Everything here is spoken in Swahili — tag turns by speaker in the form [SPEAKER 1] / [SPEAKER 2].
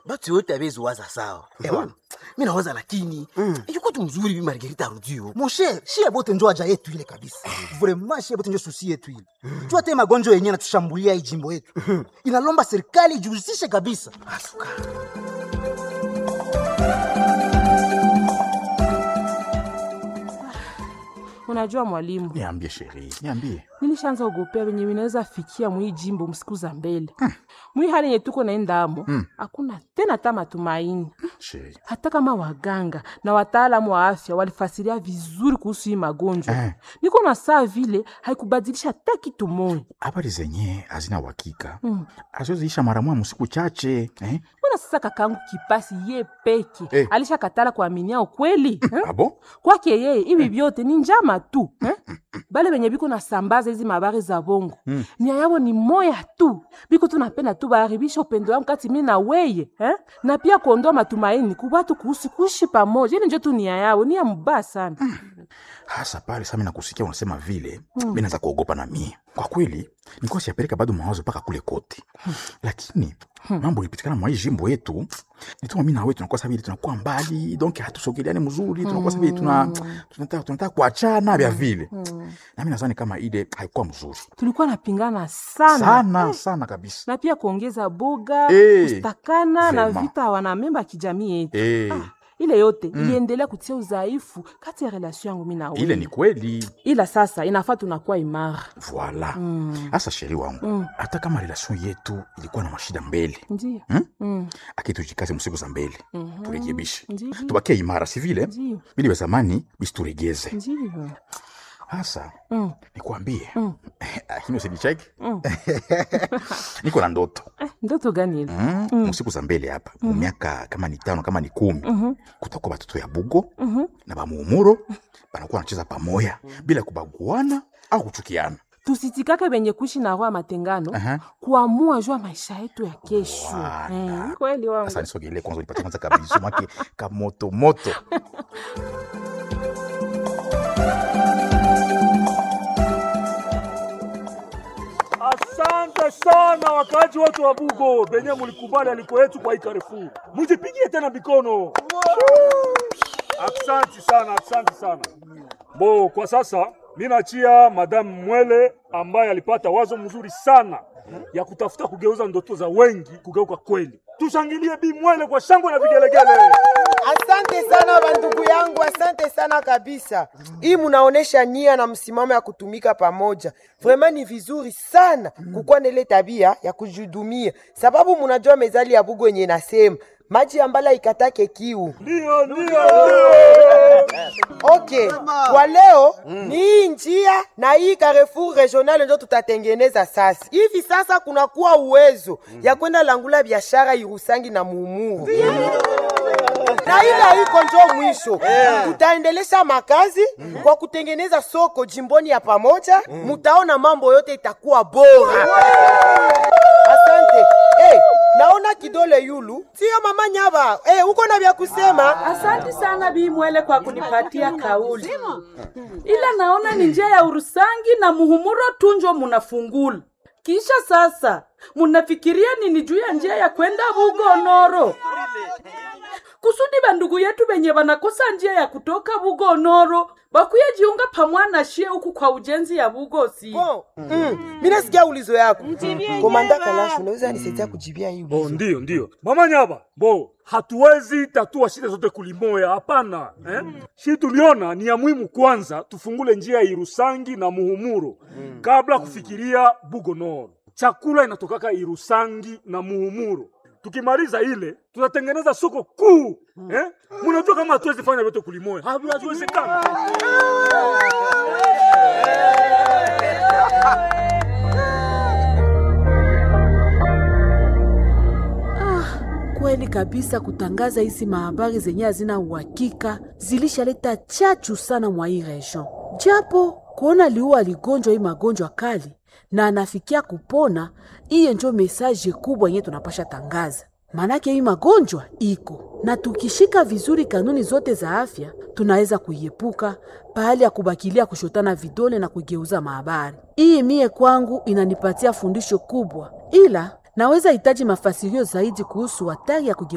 [SPEAKER 1] batu yote abeziwaza sawa ewana mi nawaza lakini yuko tu mzuri bi margerita arudio
[SPEAKER 2] mon cher shie bote njo aja yetu ile kabisa vraiment shie bote njo susi yetu ile jua te magonjwa yenyewe natushambulia hii jimbo yetu inalomba serikali ijihusishe kabisa
[SPEAKER 1] asuka
[SPEAKER 3] unajua mwalimu
[SPEAKER 4] niambie sheri niambie
[SPEAKER 3] nilishaanza ogopea venye vinaweza fikia mwii jimbo msiku za mbele mwii hali yenye tuko naendamo hakuna tena ta matumaini
[SPEAKER 4] sheri
[SPEAKER 3] hata kama waganga na wataalamu wa afya walifasiria vizuri kuhusu hii magonjwa
[SPEAKER 4] Eh.
[SPEAKER 3] niko na saa vile haikubadilisha hata kitu moja
[SPEAKER 4] habari zenye hazina uhakika azoziisha mara moja msiku chache eh?
[SPEAKER 3] mbona sasa kakangu kipasi ye peke
[SPEAKER 4] Eh.
[SPEAKER 3] alishakatala kuaminia ukweli eh?
[SPEAKER 4] abo
[SPEAKER 3] kwake yeye hivi vyote ni njama tu eh? bale benye biko nasambaza hizi mabari za bongo mm. nia yabo ni moya tu biko tunapenda tu baharibisha upendo wangu kati mi na weye eh? na pia kuondoa matumaini kubatu kuhusu kuishi pamoja ili njo tu nia yao nia mubaya sana
[SPEAKER 4] hasa pale sami nakusikia unasema vile mm. mi naanza kuogopa na mie kwa kweli nikuwa siapeleka bado mawazo mpaka kule kote lakini mambo ilipitikana mwa hii jimbo yetu nituma mi nawe tunakuwa sabili tunakuwa mbali donc hatusogeleani mzuri tunakuwa sabili tuna, tunataka tunataka kuachana vya vile nami nazani kama ile haikuwa mzuri
[SPEAKER 3] tulikuwa napingana sana,
[SPEAKER 4] sana sana kabisa
[SPEAKER 3] na pia kuongeza boga
[SPEAKER 4] Eh,
[SPEAKER 3] kustakana na
[SPEAKER 4] vraiment.
[SPEAKER 3] vita wanamemba ya kijamii yetu
[SPEAKER 4] Eh,
[SPEAKER 3] ile yote iliendelea kutia udhaifu kati ya relation yangu mi na wewe.
[SPEAKER 4] ile ni kweli
[SPEAKER 3] ila sasa inafaa tunakuwa imara
[SPEAKER 4] voila hasa sheri wangu hata kama relation yetu ilikuwa na mashida mbele
[SPEAKER 3] ndio
[SPEAKER 4] Hmm?
[SPEAKER 3] Mm.
[SPEAKER 4] akitujikaze msiku za mbele turekebishe
[SPEAKER 3] Ndiyo.
[SPEAKER 4] tubakie imara si vile
[SPEAKER 3] Ndiyo.
[SPEAKER 4] bili vya zamani bisituregeze
[SPEAKER 3] ndio
[SPEAKER 4] hasa
[SPEAKER 3] Mm.
[SPEAKER 4] nikuambie lakini usinicheki niko na ndoto
[SPEAKER 3] Eh, ndoto gani ile
[SPEAKER 4] mm. msiku za mbele hapa mu miaka kama ni tano kama ni kumi kutakuwa batoto ya bugo na bamuumuro banakuwa wanacheza pamoya bila kubaguana au kuchukiana
[SPEAKER 3] tusitikake benye kuishi na roho ya matengano
[SPEAKER 4] Aha.
[SPEAKER 3] kuamua juu ya maisha yetu ya kesho
[SPEAKER 4] Wala.
[SPEAKER 3] Eh, kweli wangu
[SPEAKER 4] sasa nisogelee kwanza nipate kwanza kabisu make kamotomoto
[SPEAKER 5] Asante sana wakaaji wote wa Bugo benye mulikubali aliko yetu kwa hii Carrefour. Mujipigie tena mikono. Asante sana, asante sana. Bo, kwa sasa mi nachia Madame Mwele ambaye alipata wazo mzuri sana ya kutafuta kugeuza ndoto za wengi kugeuka kweli. Tushangilie Bi Mwele kwa shangwe na vigelegele.
[SPEAKER 6] Asante sana bandugu yangu, asante sana kabisa. Hii munaonesha nia na msimamo ya kutumika pamoja. Vraiment ni vizuri sana kukuwa na ile tabia ya kujihudumia, sababu munajua mezali ya Bugo yenye nasema maji ambala ikatake kiu.
[SPEAKER 5] Ndio, ndio, ndio.
[SPEAKER 6] Okay, kwa leo ni hii njia na hii Carrefour regional ndio tutatengeneza sasa. Hivi sasa kunakuwa uwezo ya kwenda langula biashara Irusangi na Muumuru na ile haiko njo mwisho, tutaendelesha makazi kwa kutengeneza soko jimboni ya pamoja. Mutaona mambo yote itakuwa bora. Asante. Hey, naona kidole yulu, sio mama Nyaba. Hey, uko na vya kusema?
[SPEAKER 7] Asante sana Bi Mwele kwa kunipatia kauli, ila naona ni njia ya Urusangi na Muhumuro tunjo munafungula. Kisha sasa munafikiria nini juu ya njia ya kwenda Bugonoro kusudi bandugu yetu benye banakosa njia ya kutoka Bugonoro bakuye jiunga pamwana shie huku kwa ujenzi ya Bugosi.
[SPEAKER 6] Bon. Mm. Mimi nasikia ulizo yako. Komanda Kalash, unaweza nisaidia kujibia hii
[SPEAKER 5] Bo,
[SPEAKER 6] ulizo?
[SPEAKER 5] ndio ndio mama Nyaba, bo hatuwezi tatua shida zote kulimoya, hapana eh? Shi tuliona ni ya muhimu kwanza tufungule njia ya Irusangi na Muhumuro kabla kufikiria Bugonoro. Chakula inatokaka Irusangi na Muhumuro. Tukimaliza ile tutatengeneza soko kuu eh? Munajua kama hatuwezi fanya vyote kulimoya, haviwezekana.
[SPEAKER 8] Kweli kabisa, kutangaza hizi mahabari zenye hazina uhakika zilishaleta chachu sana mwa hii region, japo kuona liua aligonjwa hii magonjwa kali na anafikia kupona, iye njo mesaje kubwa yenye tunapasha tangaza. Manake hii magonjwa iko na tukishika vizuri kanuni zote za afya tunaweza kuiepuka pahali ya kubakilia kushotana vidole na kugeuza mahabari. Hii mie kwangu inanipatia fundisho kubwa, ila naweza hitaji mafasirio zaidi kuhusu hatari ya kuge